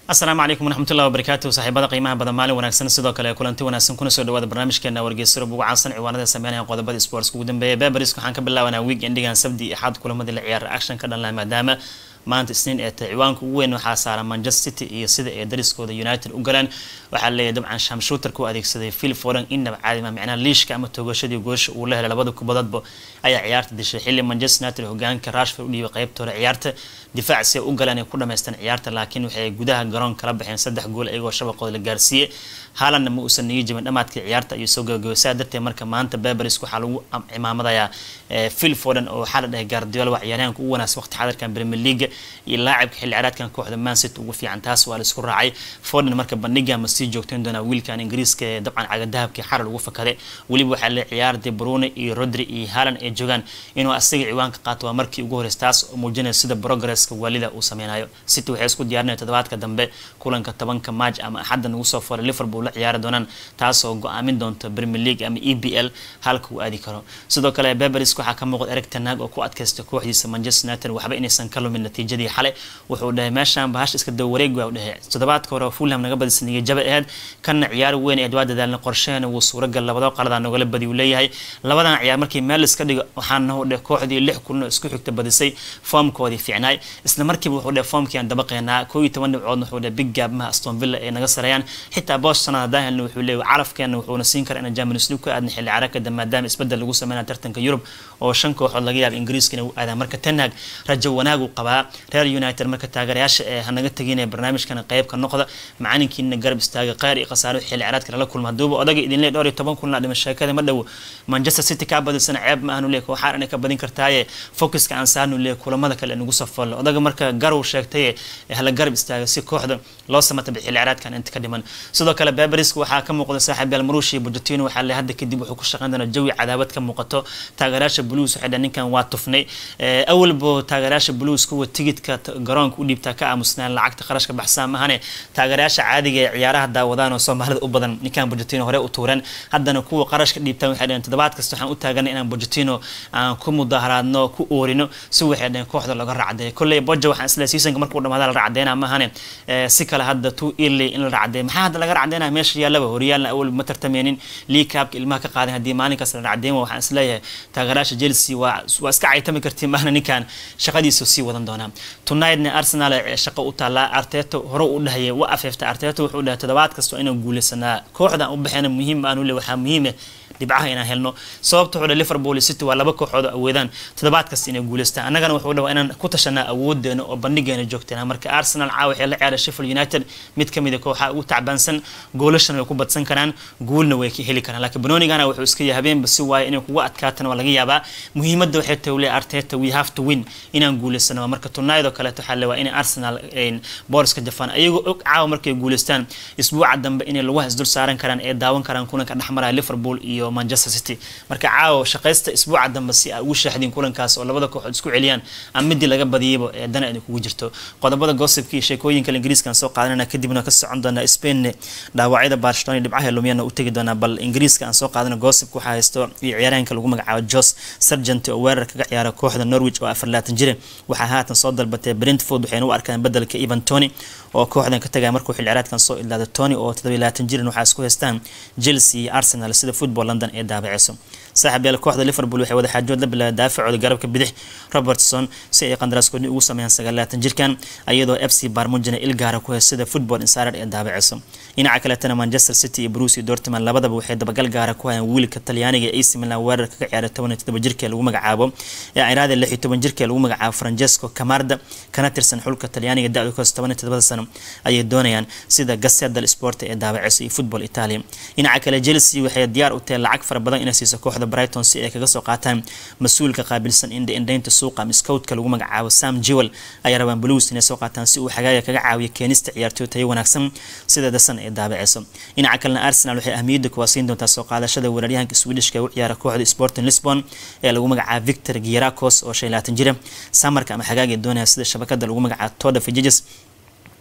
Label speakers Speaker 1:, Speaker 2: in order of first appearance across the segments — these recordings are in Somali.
Speaker 1: asalaamu calaykum waraxmatullahi wabarakaatu saaxiibada qiimaha badan maalin wanaagsan sidoo kale kulanti wanaagsan kuna soo dhawaada barnaamijkeena wargeysaro ugu caansan ciwaanada sameynaya qodobada sports ugu dambeeya beberis waxaan ka bilaabanaa week endigan sabdi iyo axad kulamadii la ciyaara action ka dhanlaha maadaama maanta isniin ee tahay ciwaanka ugu weyn waxaa saaran manchester city iyo sida ay dariskooda united u galeen waxaa leeyahay dabcan shamshuutarka u adeegsaday phil foden innaba caadima micnaha liishka ama toogashadii goosha uu la helay labada kubadoodba ayaa ciyaarta dishay xilli manchester united hogaanka rashford u dhiibay qaybta hore ciyaarta difaac si ay u galeen ay ku dhamaystaan ciyaarta laakiin waxay gudaha garoon kala baxeen saddex gool iyagoo shabaqooda la gaarsiiyey haalandna ma uusan niga jabin dhamaadkii ciyaarta ayuu soo gabagabay saa darteed marka maanta beberis waxaa lagu cimaamadayaa phil foden oo waxaa la dhahay guardiola waa ciyaaryahanka ugu wanaagsan waqti xadarkan premier league iyo laacibka xilli ciyaareedkan kooxda man city ugu fiican taas waa la isku raacay foden marka bandhiga ma sii joogtayn doonaa wiilkan ingiriiska ee dabcan cagadahabkii xaral ugu fakaday weliba waxaa la ciyaarday brune iyo rodri iyo haaland ay joogaan inuu asaga ciwaanka qaato waa markii ugu horeysa taas oo muujinaya sida progresska waalida uu sameynayo city waxay isku diyaarinaya toddobaadka dambe kulanka tobanka maaj ama axadda nagu soo foray liverpool la ciyaari doonaan taasoo go-aamin doonta premier league ama e b l halka uu aadi karo sidoo kale beberis waxaa ka muuqda eric tanaag oo ku adkaysta kooxdiisa manchester united waxba inaysan ka lumin natiijadii xale wuxuu dhahay meeshaan bahash iska dawa wareeg waa u dhahay toddobaadka hore fulham naga badisa niga jaba aheyd kana ciyaar weyn eed waa dadaalna qorsheena wuu suuragal labada qaladaa nogala badi uu leeyahay labadan ciyaar markii meel iska dhigo waxaana u dheh kooxdii lix kulno isku xigta badisay foomkoodii fiicnaay isla markiiba wuxuu dheh foomkii aan dabaqeynaa koo iyo toban dhibcoodna wuxuu dheh big gaabmaha aston villa ay naga sareeyaan xitaa boos sanada haddaan helna wuxuu leeyahay calafkeena wuxuuna siin karaa inaan Champions League ku aadna xilli ciyaareedka maadaama isbedel lagu sameeyo tartanka Yurub oo shan kooxood laga yaabo Ingiriiskana uu aadaa marka Ten Hag rajo wanaag uu qabaa reer United marka taageerayaasha ee hanaga tagin barnaamijkan qayb ka noqda macalinkiina garab istaaga qeyr iyo khasaaro xilli ciyaareedka la kulma haduuba odaga idin leeyahay dhowr iyo toban kun la dhima sheekada ma dhow Manchester City ka badisana ceeb ma aanu leeyahay waxaan inay ka badin kartaaye focuska aan saarnu leeyahay kulamada kale nagu soo foolo odaga marka garow sheegtay hala garab istaaga si kooxda loo samata xilli ciyaareedkan inta ka dhiman sidoo kale Beberis waxaa ka muuqda saaxiib Real Marushi Pochettino waxaa la hadda kadib wuxuu ku shaqeyn doonaa jawi cadaawad ka muuqato taageerayaasha Blues waxay dhahan ninkan waa tufnay awalbo taageerayaasha Blues kuwa tigidhka garoonka u dhiibtaa ka aamusnaan lacagta qarashka baxsan mahane taageerayaasha caadiga ee ciyaaraha daawadaan oo Soomaalida u badan ninkan Pochettino hore u tuuran haddana kuwa qarashka dhiibtaan waxay dhahan toddobaad kasta waxaan u taaganay inaan Pochettino aan ku mudaharaadno ku oorino si waxay dhahan kooxda laga raacday kulley Boja waxaan isla seasonka markuu dhamaado la raacdeena mahane si kale hadda tu early in la raacday maxaa hadda laga raacdeena meesha yaalaba horyaalna awal ma tartameenin league cup ilmaha ka qaadan haddii maalinkaas la raacdeen waxaan isleeyahay taageerayaasha Chelsea waa waa iska caytami kartiin maahna ninkan shaqadiisa sii wadan doonaa tonightna Arsenal ee shaqo u taala Arteta hore u dhahayay waa afeefta Arteta wuxuu dhahay toddobaad kasta inaan guuleysanaa kooxda u baxayna muhiim aanu leeyahay waxaa muhiim ah dhibcaha inaan helno sababta wuxuu Liverpool City waa laba kooxood oo awoodaan toddobaad kasta inay guuleystaan annagana wuxuu dhahay inaan ku tashanaa awoodeena oo bandhigeena joogteena marka Arsenal caawa waxay la ciyaaray Sheffield United mid kamid ah kooxaha ugu tacbaansan goolashan way ku badsan karaan guulna way ka heli karaan laakiin Benonigana wuxuu iska yahay habeenba si waay inay kugu adkaatana waa laga yaabaa muhiimadda waxay tahay Arteta we have to win inaan guuleysano marka tonight oo kale waxa la waa in Arsenal ay Boruska Japan ayagoo og caawa markay guuleystaan isbuuca dambe inay lagu hasdul saaran karaan ee daawan karaan kulanka dhexmaraya Liverpool iyo Manchester City marka caawa shaqaysta isbuuca dambe si ay ugu shaahdin kulankaas oo labada kooxood isku celiyaan ama mid laga badiyayba ee dana ay kugu jirto qodobada gossipka iyo sheekooyinka Ingiriiskan soo qaadanana kadibna ka socon doona Spain dhaawacyada Barcelona dhibcaha lumiyana u tagi doona bal Ingiriiska aan soo qaadana gossipka waxa haysto iyo ciyaaraanka lagu magacaabo Jos Sargent oo weerar kaga ciyaara kooxda Norwich oo 24 jir waxa haatan soo dalbatay Brentford waxayna u arkaan bedelka Ivan Toney oo kooxdan ka tagay markuu xil ciyaareedkan soo ilaaday Toney oo 27 jir waxa isku haystaan Chelsea iyo Arsenal sida Football London ee daabaceyso saaxiib yaal kooxda Liverpool waxay wada xaajood la bilaabay daafacooda garabka bidix Robertson si ay qandaraaskoodii ugu sameeyaan 29 jirkan iyadoo FC Barmujana ilgaara ku haysada Football Insider ee daabaceyso dhinaca kale tan Manchester City iyo Borussia Dortmund labadaba waxay dabagal gaara ku hayaan wiilka Talyaaniga ee AC Milan weerar kaga ciyaaray 17 jirka lagu magacaabo ee ciraada 16 jirka lagu magacaabo Francesco Camarda kana tirsan xulka Talyaaniga da'da ka 17 sano ayay doonayaan sida Gazzetta dello Sport ee daabaceyso iyo Football Italia dhinaca kale Chelsea waxay diyaar u tahay lacag fara badan inay siiso kooxda Brighton si ay kaga soo qaataan mas'uulka qaabilsan indha indhaynta suuqa ama scoutka lagu magacaabo Sam Jewell ay rabaan Blues inay soo qaataan si uu xagaaga kaga caawiyo keenista ciyaartoy tayo wanaagsan sida dasan ee daabaceyso dhinaca kalena Arsenal waxay ahmiyadda ku siin doontaa soo qaadashada weeraryahanka Swedishka ee u ciyaara kooxda Sporting Lisbon ee lagu magacaabo Victor Gierakos oo 25 jir samarka ama xagaaga doonaya sida shabakada lagu magacaabo Todd Fidges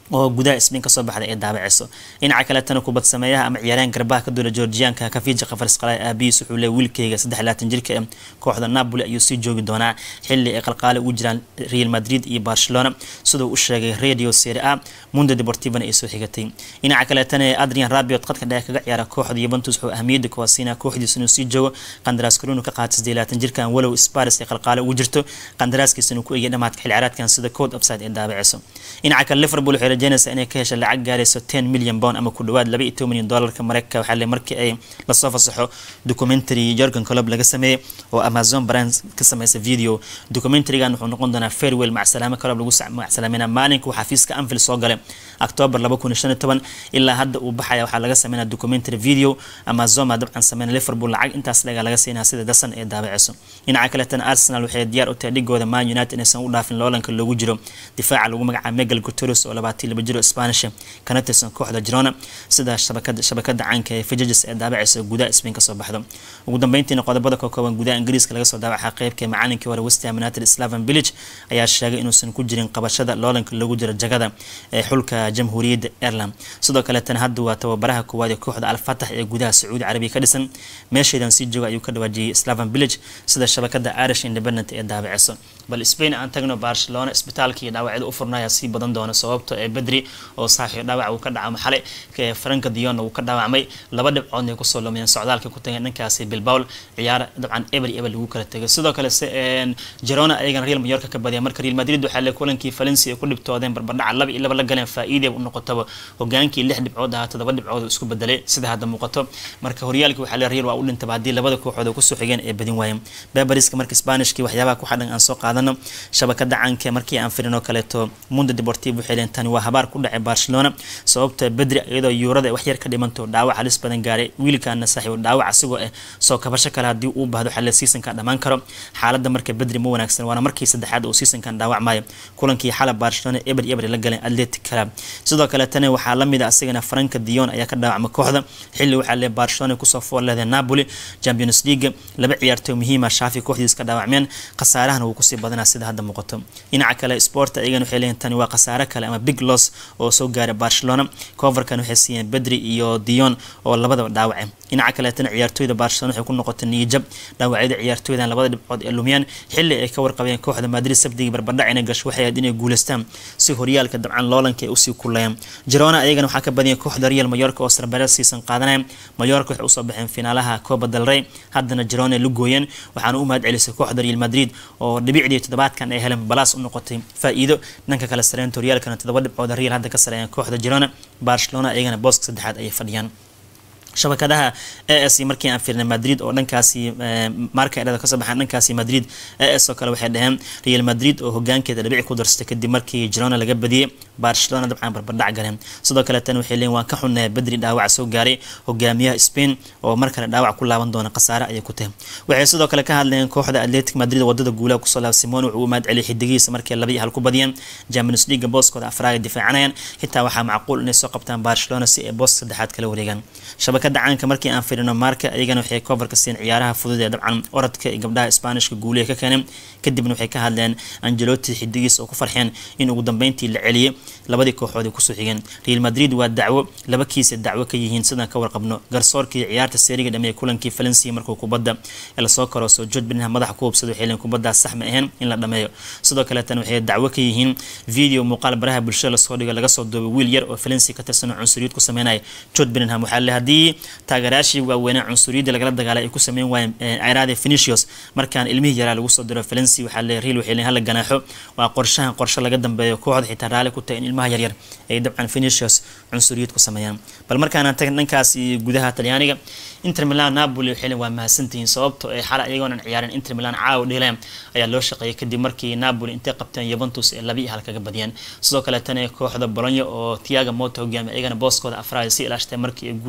Speaker 1: oo gudaha sbain kasoo baxday ee daabaceyso dhinaca kaletana kubad sameeyaha ama ciyaaryahan garbaha ka duula georgiyaanka kafija kafarsqalay aabihiis wuxuu leey wiilkeyga saddex laatan jirka ee kooxda napoli ayuu sii joogi doonaa xili ay qalqaali ugu jiraan real madrid iyo barcelona siduu u sheegay radio serie a mundo deportivana ay soo xigatay dhinaca kaletana adrian rabiot qadka dhexe kaga ciyaara kooxda yuventus wuxuu ahmiyada kuwaasiinaa kooxdiisa inuu sii joogo qandaraas karunu ka qaatay saddeed laatan jirkan walow sparis ay qalqaali ugu jirto qandaraaskiisa inuu ku eegay dhamaadka xil ciyaareedkan sida code upside ee daabaceyso dhinaca kale liverpool waxay rajeynaysaa inay ka hesha lacag gaarayso ten million pound ama ku dhawaad laba iyo toban milyan doolarka mareykanka waxaa le markii ay lasoo fasaxo documentary jorgan colob laga sameeyey oo amazon brand ka sameysay video documentarygan wuxuu noqon doonaa farewell macsalaame colob lagu macsalaameynaa maalinka uu xafiiska anfield soo galay october laba kun iyo shan iyo toban ilaa hadda uu baxaya waxaa laga sameynaa documentary video amazon maa dabcan sameynaa liverpool lacag intaas laga laga siinaa sida dasan ee daabaceyso dhinaca kaletana arsenal waxay diyaar u tahay dhigooda man united inaysan u dhaafin loolanka loogu jiro difaaca lagu magacaabo megal guteros oo labaatan laba jiro spanish kana tirsan kooxda girona sida shabakada shabakada caanka ee fajages ee daabaceysa gudaha spain kasoo baxdo ugu dambeyntiina qodobada ka kooban gudaha ingiriiska laga soo daawaca qeybka macalinkii hore westham united slaven village ayaa sheegay inuusan ku jirin qabashada loolanka loogu jiro jagada ee xulka jamhuuriyadda ireland sidoo kaleetana hadda waa tababaraha koowaad ee kooxda alfatax ee gudaha sacuudi carabiya ka dhisan meeshaydan sii jooga ayuu ka dhawaajiyey slaven village sida shabakada irish independent ee daabaceyso bal spain aan tagno barcelona isbitaalkii dhaawacyada u furnaya sii badan doona sababto ee bedri oo saaxiib dhaawac uu ka dhacamo xalay franka dion uu ka dhaawacmay laba dhibcoodna ay kusoo lumayeen socdaalka ku tageen dhankaasi bilbawl ciyaar dabcan eber eber lagu kala tegay sidoo kale se jerona ayagana real mayorka ka badiya marka real madrid waxaa le kulankii valencia ay ku dhibtoodeen barbardhaca laba iyo laba la galeen faa'iidee u noqotaba hogaankii lix dhibcood ahaa todoba dhibcood isku bedelay sida hadda muuqato marka horyaalkii waxaa le real waa u dhintaba haddii labada kooxood ay kusoo xigeen ay badin waayeen beberiska marka spanishkii waxyaabaha ku xadhan aan soo qaadano shabakada caanka markii aan firin oo kaleeto mundo deportivo waxay leen tani waa habaar ku dhacay barcelona sababta bedri iyadoo yuurada wax yar ka dhimanto dhaawac halis badan gaaray wiilkaana saaxiib dhaawac asigoo ah soo kabasho kale haddii uu baahdo xalle seasonkan dhammaan karo xaaladda marka bedri ma wanaagsan waana markii saddexaad uu seasonkan dhaawacmayo kulankii xalab barcelona eber eber la galeen atletic club sidoo kale tani waxaa lamid a asigana franka dion ayaa ka dhaawacma kooxda xilli waxaa le barcelona kusoo fool leedahay napoli champions league laba ciyaartooy muhiima shaafi kooxdiis ka dhaawacmeen khasaarahana wuu kusii badanaa sida hadda muuqato dhinaca kale sport ayagana waxay leeyihin tani waa khasaare kale ama big loss oo soo gaaray barcelona coverkan waxay siiyeen bedri iyo dion oo labadaba dhaawace dhinaca kaleetana ciyaartooyda barcelona waxay ku noqotay niyijab dhaawacyada ciyaartooydan labada dhibcood ee lumiyaan xilli ay ka warqabeen kooxda madrid sabdigii barbardhac inay gasho waxay ahayd inay guuleystaan si horyaalka dabcan loolanka ay usii kulayaan jirona ayagana waxaa ka badiyay kooxda real mayorka oo sarbareed siisan qaadanaya mayorka waxay usoo baxeen finaalaha coba del rey haddana jirona la gooyeen waxaana u mahad celisay kooxda real madrid oo dhibicdii toddobaadkan ay heleen balaas u noqotay faa'iido dhanka kale sareynta horyaalkana toddoba dhibcood real hadda ka sareeyaan kooxda jirona barcelona ayagana booska saddexaad ayay fadhiyaan shabakadaha as markii aan fiirnay madrid oo dhankaasi marka erada kasoo baxaan dhankaasi madrid as oo kale waxay dhaheen real madrid oo hogaankeeda dhibici ku darsatay kadib markii girona laga badiyey barcelona dabcan barbardhac galeen sidoo kale tan waxay leeyiin waan ka xunnahay bedri dhaawac soo gaaray hogaamiyaha spain oo mar kale dhaawac ku laaban doona khasaare ayay ku tahay waxay sidoo kale ka hadleen kooxda atletic madrid wadada guulaha kusoo laab simon wuxuu u mahad celiyay xidigihiisa markii laba iyo hal ku badiyeen champions league booskooda afraad ay difaacanayaan xitaa waxaa macquul inay soo qabtaan barcelona si ay booska saddexaad kala wareegaan shabakada caanka markii aan firino marka iyagana waxay coverka siin ciyaaraha fudud ee dabcan orodka iyo gabdhaha spanishka guuliha ka keeneen kadibna waxay ka hadleen angeloti xidigiis oo ku farxeen in ugu dambeyntii la celiyay labadii kooxood ay kusoo xigeen real madrid waa dacwo laba kiisa dacwo ka yihiin sidaan ka warqabno garsoorkii ciyaarta seeriga dhameeyay kulankii valencia markuu kubadda lasoo karooso george binham madaxa ku hubsado waxay leeyiin kubaddaas sax ma ahayn in la dhameeyo sidoo kale tan waxay dacwo ka yihiin video muuqaal baraha bulshada lasoo dhigo laga soo duubay wiil yar oo valencia ka tirsan oo cunsuriyad ku sameynaya george binham waxaa le haddii taageerayaashii waaweynaa cunsuriyadda lagala dagaalay ay ku sameyn waayeen ciraade finicios markaan ilmihii yaraa lagu soo diro valencia waxaa le real waxay leeyiin hala ganaaxo waa qorshahan qorshe laga dambeeyo kooxda xitaa raali ku tahay in ilmaha yaryar ay dabcan finicios cunsuriyad ku sameeyaan bal markaanaan tagin dhankaas gudaha talyaaniga inter milan napoli waxay waa mahadsantihiin sababto ay xala iyagoonan ciyaarin inter milan caawa dhileen ayaa loo shaqeeyay kadib markii napoli intay qabteen yuventus ee laba iyo hal kaga badiyeen sidoo kale tan kooxda bologna oo tiaga moto hogaamiya iyagana booskooda afraad si ilaashtay markii ay guuleysteen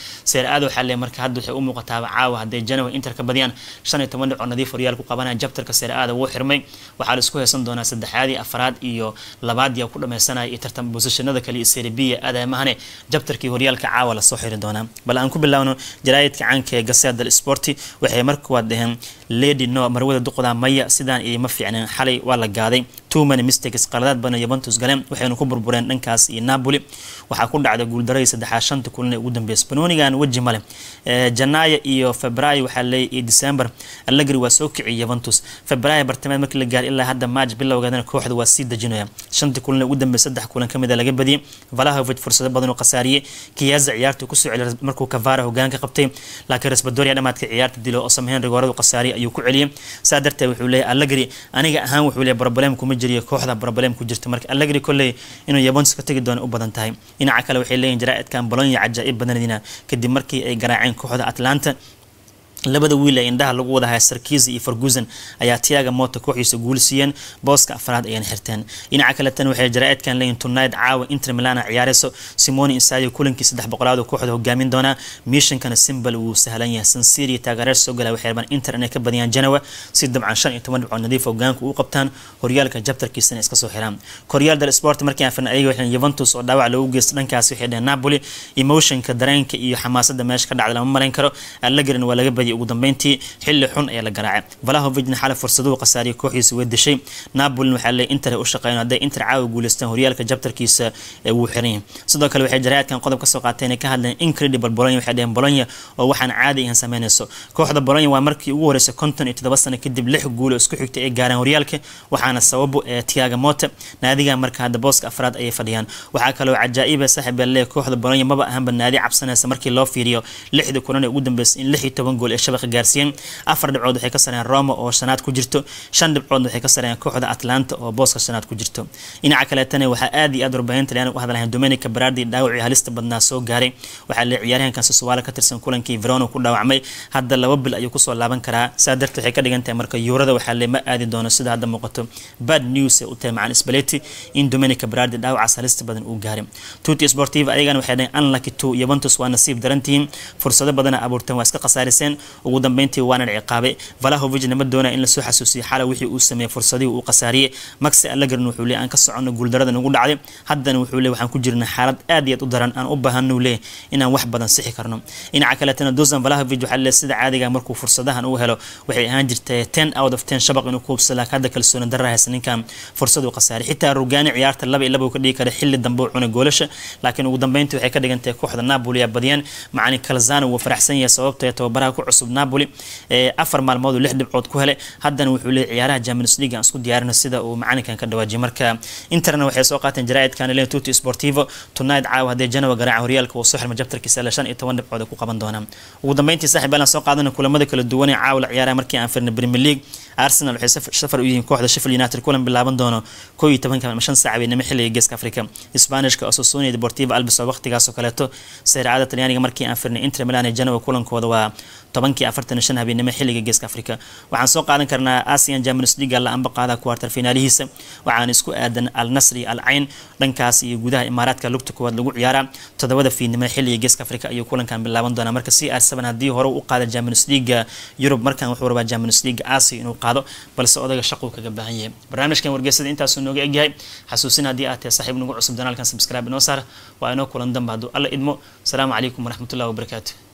Speaker 1: seer aada waxaa leeyahay marka hadda waxay u muuqataaba caawa hadday Genoa Inter ka badiyaan shan iyo toban dhibcood nadiif horyaal ku qabanaya jabtarka seer aada wuu xirmay waxaa la isku haysan doonaa saddexaadii afraad iyo labaad yaa ku dhameysanaya iyo tartan bosishanada kale iyo Serie B aadaamahane jabtarkii horyaalka caawa lasoo xiri doonaa bal aan ku bilaawno jaraa'idka caanka ee Gazzetta dello Sport waxay markuwaad dhaheen lady no marwada duqda maya sidaan iima fiicneen xalay waa la gaaday too many mistakes qaladaad badan Juventus galeen waxayna ku burbureen dhankaas iyo Napoli waxaa ku dhacday guuldaradii saddexaad shanta kulan ee ugu dambeysay Benonigan waji male Janaayo iyo Febraayo waxaa leeyahay iyo December Allegri waa soo kiciyay Juventus Febraayo bartamaad markii la gaaray ilaa hadda March bilowgeedana kooxda waa sii dajinaya shanta kulan ee ugu dambeysay saddex kulan kamid ah laga badiyay Vlahovic fursado badan oo qasaariyay Chiesa ciyaarta ku soo celiyay markuu Cavara hogaanka qabtay laakiin Raspadori dhamaadka ciyaarta dilo oo sameeyeen rigoorada qasaariya ayuu ku celiyay saa darteed wuxuu leeyahay Allegri aniga ahaan wuxuu leeyahay problem kuma jiriyo kooxda problem ku jirta marka Allegri kolley inuu Juventus ka tagi doono u badan tahay dhinaca kale waxay leeyihiin jaraa'idkan Bologna cajaa'ib badanadina kadib markii ay garaaceen kooxda Atlanta labada wiil ee indhaha lagu wada haya Sarkisi iyo Ferguson ayaa Thiago Motta kooxiisa guul siiyeen booska afraad ayaan xirteen dhinaca kale tan waxay jaraa'idkan leeyihiin tonight caawa Inter Milan ciyaareyso Simone Inzaghi kulankii saddex boqolaad oo kooxda hogaamin doona missionkana simple wuu sahlan yahay San Siro taageero soo galay waxay rabaan Inter inay ka badiyaan Genoa si dabcan 15 dhibcood nadiif hogaanka u qabtaan horyaalka jabtarkiisana iska soo xiraan Corriere dello Sport markii aan fiirnay ayaga waxay Juventus oo dhaawac loogu geystay dhankaas waxay dhaheen Napoli emotionka dareenka iyo xamaasadda meesha ka dhacday lama malayn karo Allegri waa laga badiyay ugu dambeyntii xilli xun ayaa la garaacay Vlahovic xalay fursado qasaariyo kooxiisa way dishay Napoli waxaa leeyahay Inter u shaqeeyeen haday Inter caawa guuleystaan horyaalka jabtarkiisa ee wuu xiran yahay sidoo kale waxay jaraa'idkan qodob ka soo qaateen ka hadleen incredible Bologna waxay dhaheen Bologna oo waxaan caadi ahaan sameynayso kooxda Bologna waa markii ugu horeysay 57 sano kadib lix guul oo isku xigtay ay gaareen horyaalka waxaana sababu ee Thiago Motta naadiga marka hadda booska afraad ay fadhiyaan waxaa kaloo cajaa'ib ah saaxiib leeyahay kooxda Bologna maba ahanba naadi cabsanaysa markii loo fiiriyo lixda kulan ee ugu dambeysay in 16 gool ee shabaqa gaarsiiyeen afar dhibcood waxay ka sareen Roma oo shanaad ku jirto shan dhibcood waxay ka sareen kooxda Atlanta oo booska shanaad ku jirto dhinaca kale tan waxaa aad iyo aad warbaahinta Talyaaniga u hadlayaan Domenico Berardi dhaawacii halista badnaa soo gaaray waxaa la ciyaaryahankan Sassuolo ka tirsan kulankii Verona ku dhaawacmay hadda laba bil ayuu kusoo laaban karaa saa darteed waxay ka dhigan tahay marka Yurada waxaa lama aadi doono sida hadda muuqato bad news ee u tahay macaan Spalletti in Domenico Berardi dhaawacaas halista badan uu gaaray Tutti Sportiva ayagana waxay dhaheen unlucky to Juventus waa nasiib darantihiin fursado badan abuurteen waa iska khasaariseen ugu dambeyntii waana ciqaabay Vlahovic nama doonaa in la soo xasuusiyo xalay wixii uu sameeyay fursadii uu qasaariyay Max Allegri wuxuu leeyahay aan ka socono guuldarada nagu dhacday haddana wuxuu leeyahay waxaan ku jirnaa xaalad aad iyo aad u daran aan u baahano leeyahay inaan wax badan sixi karno dhinaca kale tan Dusan Vlahovic waxa leeyahay sida caadiga markuu fursadahan uu helo waxay ahaan jirtay 10 out of 10 shabaq inuu ku hubsado laakiin hadda kalsooni darro haysan ninkan fursad uu qasaariyay xitaa Rugani ciyaarta laba iyo laba uu ka dhigi kara xilli dambe uu cunay goolasha laakiin ugu dambeyntii waxay ka dhigantahay kooxda Napoli ay badiyeen macani Calzano wuu faraxsan yahay sababtoo ah tababaraha ku cusub Napoli afar maalmood lix dhibcood ku helay haddana wuxuu leeyahay ciyaaraha Champions League aan isku diyaarino sida uu macalinkan ka dhawaajiyay marka Interna waxay soo qaateen jaraa'idkan Leo Tutti Sportivo tonight caawa hadee Genoa garaaca horyaalka uu soo xirmay jabtarkiisa la 15 dhibcood ku qaban doonaa ugu dambeyntii saaxiib aan soo qaadana kulamada kala duwan ee caawa la ciyaaraha markii aan firnay Premier League Arsenal waxay safar u yihiin kooxda Sheffield United kulan bilaaban doono 11 ama 5 saac weynama xilliga Geeska Afrika Isbaanishka Osasuna iyo Deportivo Alves oo waqtigaas oo kaleeto Serie A Talyaaniga markii aan firnay Inter Milan iyo Genoa kulankooda waa tobankii afartan shan habeenimo xilliga geeska afrika waxaan soo qaadan karnaa asian champions league la amba qaada quarter finaalihiisa waxaan isku aadan al nasri al cayn dhankaas iyo gudaha imaaraadka lugta koowaad lagu ciyaaraa toddobada fiidnimo xilliga geeska afrika ayuu kulankan bilaaban doonaa marka c r seven haddii hore u qaada champions league yurub markan wuxuu rabaa champions league asia inuu qaado balse odaga shaquu kaga baahan yahay barnaamijkan wargeysada intaasuu nooga egyahay xasuusin haddii aad tahay saaxiib nagu cusub danaalkan subscribe inoo saar waa inoo kulan damba hadduu alla idmo asalaamu calaykum waraxmatullahi wabarakaatu